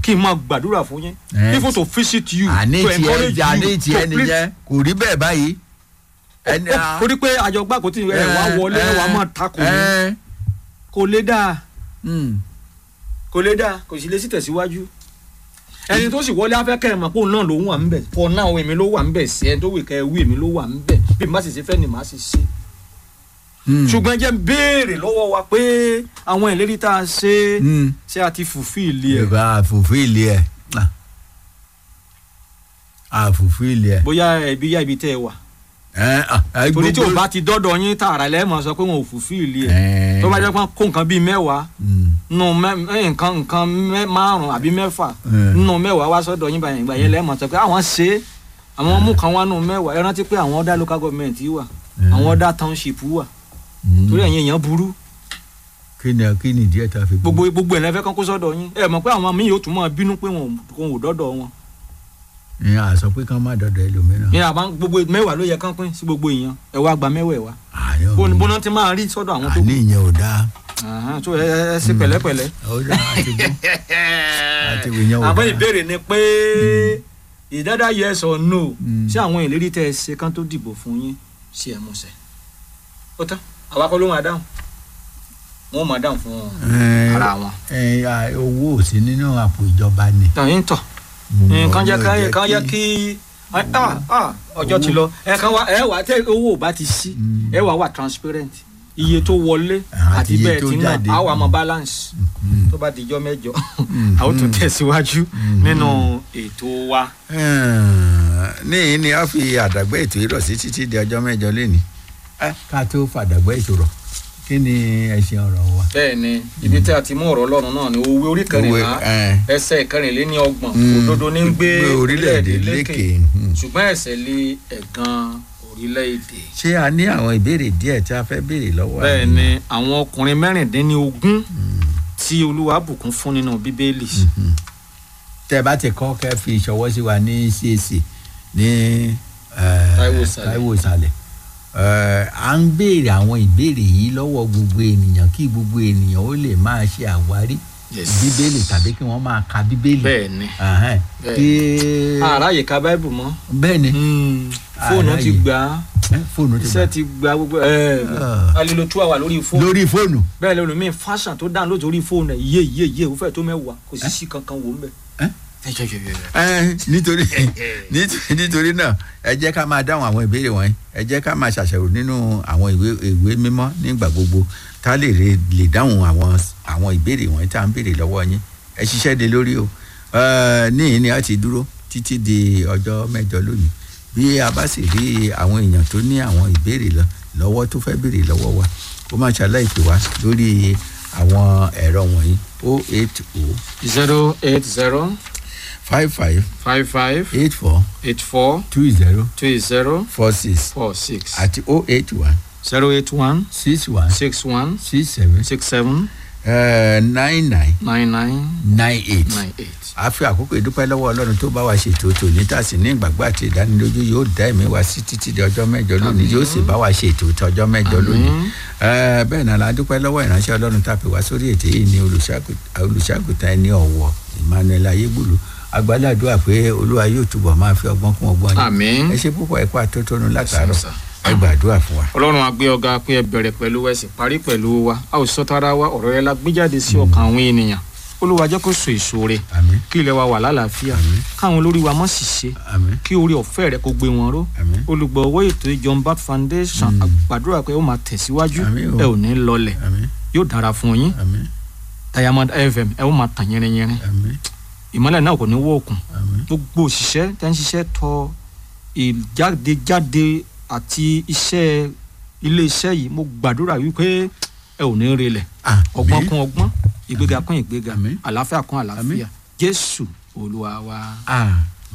kí n máa gbàdúrà fún yín Eh, even to visit you àní to tiẹ̀ encourage àní you tiẹ̀ to please nìyẹn kò rí bẹ́ẹ̀ báyìí. ẹni a- torí pé àjọgbá kò tí ẹ wá wọlé ẹ wá máa takò ní ẹ, kò lè dáa mm, kò lè dáa kò sì lè sí tẹ̀síwájú ẹni tó sì wọlé afẹ́kẹ́ ẹ̀ mọ̀ pé òun náà ló wà ń bẹ̀ fọ náà èmi ló wà ń bẹ̀ sí ẹni tó wì kẹ́ ẹ wí èmi ló wà ń bẹ̀ bí má sì ṣe fẹ́ ni má sì ṣe. mm, ṣùgbọ́n jẹ́ ń béèrè lọ́wọ́ wa pé àwọn ìlérí tá a ṣe mm. ṣé a ti fulfill ẹ̀ yorùbá àfòfíìlì ẹ̀ àfòfíìlì ẹ̀. bóyá ẹbí yá ibi tẹ́ ẹ wà ẹ, ah, ẹ, torí tí o gbogbo- bá ti dọ́dọ̀ yín tààrà lẹ́ẹ̀mọ̀ sọ pé wọn ò fulfill ẹ̀ ẹ, tó bá jẹ́ pé kó nǹkan bíi mẹ́wàá mm, nù mẹ́- ẹ̀, nǹkan nǹkan mẹ́- márùn-ún àbí mẹ́fà ẹ. nù mẹ́wàá wá sọ́dọ̀ yín báyìí ìgbà yẹn lẹ́ẹ̀mọ̀ sọ pé àwọn ṣe é àwọn mú kan wá nù mẹ́wàá ẹ rántí pé àwọn ọ̀dà local government wà àwọn ọ̀dà township wà Mm. torí ẹ̀yin èèyàn burú kí ni kí ni díẹ̀ tá a fi gbọ́? gbogbo gbogbo ẹ̀ lẹ́fẹ́ kan kó sọ́dọ̀ yín ẹ mọ̀ pé àwọn míì yóò tún máa bínú pé wọn ò wọn ò dọ́dọ̀ wọn ìyẹn àsọ pé kán má dọ̀dọ̀ ẹlòmíràn. ní àbá gbogbo mẹ́wàá ló yẹ kán pín sí gbogbo èèyàn ẹ wá gba mẹ́wàá ẹ wá àyàn bó bóná ti máa rí sọ́dọ̀ àwọn tó àní ìyẹn ò dáa. Àhán, tó ẹ ẹ ẹ ṣe pẹ̀lẹ́pẹ̀lẹ́. ó dáa àti gbọ́ àti ìyẹn ò àmọ́ dáa. ìbéèrè ni pé ìdádá yes or no Mm. ṣé àwọn ìlérí tẹ́ ẹ ṣe kán tó dìbò fún yín ṣe ẹ múṣẹ. ó tán àwa kọ́ ló máa dáhùn wọ́n máa dáhùn fún Ẹ, ara wọn. ẹ, à, owó ò sí nínú àpò ìjọba ni. tàn yín tọ̀ nǹkan jẹ́ ká kán jẹ́ kí ah, ah, ọjọ́ ti lọ ẹ kàn wá ẹ wá tẹ owó ò bá ti sí Mm. ẹ wá wà transparent iye tó wọlé Ah, àti àti iye bẹ́ẹ̀ tó tí náà jáde. á wà mọ balance Mm. tó bá dijọ́ mẹ́jọ Mm. a ó tún tẹ̀síwájú Mm. nínú ètò wa. ní ní a fi àdàgbẹ́ ètò yìí rọ̀ sí títí di ọjọ́ mẹ́jọ lẹ́ni ká tó fàdàgbẹ́ ètò rọ̀ kí ni ẹ̀sìn ọ̀rọ̀ wa. bẹ́ẹ̀ ni ibi tí a ti mú ọ̀rọ̀ ọlọ́run náà ni òwe orí kẹrìnlá Òwe, eh. ẹsẹ̀ kẹrìnléní ọgbọ̀n Mm. òdodo ní ń gbé Gbé orílẹ̀-èdè lékè. Mm. ṣùgbọ́n ẹ̀ṣẹ̀ lé ẹ̀gàn orílẹ̀-èdè. ṣé a ní àwọn ìbéèrè díẹ̀ tí a fẹ́ béèrè lọ́wọ́ bẹ́ẹ̀ àwọn ni àwọn ọkùnrin mẹ́rìndínlógún tí olúwa bùkún fún nínú bíbélì. Mhm. tẹ́ ẹ bá ti kọ́ kẹ́ fi ìṣọwọ́ sí wa ní CAC ní eh, Táíwò Ìsàlẹ̀. Táíwò Ìsàlẹ̀ Eh, à ń béèrè àwọn ìbéèrè yìí lọ́wọ́ gbogbo ènìyàn kí gbogbo ènìyàn ó lè máa ṣe àwárí Yes. bíbélì tàbí kí wọ́n máa ka bíbélì. bẹ́ẹ̀ ni Ahẹ́n. Bẹ́ẹ̀. kí àráyè ka báìbù mọ́ bẹ́ẹ̀ ni fóònù ti Àráyè. gbà á Eh, fóònù ti iṣẹ́ gbà ti gba gbogbo ẹ̀ Ah. alilo two hour lórí fóònù lórí fóònù. bẹ́ẹ̀ lẹ́nu mi fashion tó dáhùn lórí fóònù ẹ̀ yé yé yé ó fẹ́ tó mẹ́wàá kò sì sí kankan wò ń bẹ̀. Eh? Eh, nítorí nítorí- nítorí náà ẹ jẹ́ ká máa dáhùn àwọn ìbéèrè wọ̀nyí ẹ jẹ́ ká máa ṣàṣàrò nínú àwọn ìwé ìwé mímọ́ nígbà gbogbo tá a lè re- lè dáhùn àwọn àwọn ìbéèrè wọ̀nyí tá à ń béèrè lọ́wọ́ yín ẹ ṣiṣẹ́ de lórí o Eh, níyìn ni a ti dúró títí di ọjọ́ mẹ́jọ lónìí bí a bá sì rí àwọn èèyàn tó ní àwọn ìbéèrè lọ lọ́wọ́ tó fẹ́ béèrè lọ́wọ́ wa kó má ṣàlàyé pè wá lórí àwọn ẹ̀rọ wọ̀nyí o eight o zero eight zero five five five five eight four eight four two zero two zero four six four six àti o eight one zero eight one six one six one six seven six seven nine nine nine nine nine eight. nine eight. a fi àkókò ìdúpẹ́ lọ́wọ́ ọlọ́run tó bá wa ṣètò tòní tàsí ní ìgbàgbọ́ àti ìdánilójú yóò dá ẹ̀mí wa sí títí di ọjọ́ mẹ́jọ lónìí yóò sì bá wa ṣètò tí ọjọ́ mẹ́jọ lónìí. Eh, bẹ́ẹ̀ náà la dúpẹ́ lọ́wọ́ ìránṣẹ́ ọlọ́run tá a pè wá sórí ètò yìí ní olùṣàgùt- olùṣàgùtàn ẹni ọ̀wọ̀ Emmanuel ayégbùlù agbáládùá pé olúwa yóò túbọ̀ máa fi ọgbọ́n kún ọgbọ́n yín. àmín ẹ ṣe púpọ̀ ẹ̀kọ́ àtótónu látàárọ̀ Yes, sir. ẹ gbàdúrà fún wa. ọlọ́run á gbé ọ̀gá pé ẹ bẹ̀rẹ̀ pẹ̀lú ẹ sì parí pẹ̀lú wa a ò sọ tara wa ọ̀rọ̀ rẹ la gbé jáde sí ọkàn àwọn ènìyàn olúwa jẹ́ kó so èso rẹ̀ àmín kí ilẹ̀ wa wà lálàáfíà Àmín. káwọn olórí wa mọ̀ sì ṣe àmín kí orí ọ̀fẹ́ rẹ kó gbé wọn ró àmín olùgbọ̀wọ́ ètò John Bat Foundation Mm. àgbàdúrà pé ó máa tẹ̀síwájú Àmín o. ẹ ò ní lọlẹ̀ àmín yóò dára fún yín àmín Diamond FM ẹ ó máa tàn yẹrinyẹrin àmín ìmọ́lẹ̀ náà kò ní wọ́ òkun àmín gbogbo òṣìṣẹ́ tẹ́ ń ṣiṣẹ́ tọ ìjádejáde àti iṣẹ́ iléeṣẹ́ yìí mo gbàdúrà wípé ẹ ò ní relẹ̀ ọgbọ́n kún ọgbọ́n ìgbéga kún ìgbéga Àmín. àlàáfíà kún àlàáfíà Àmín. Jésù Olúwa wa. àmín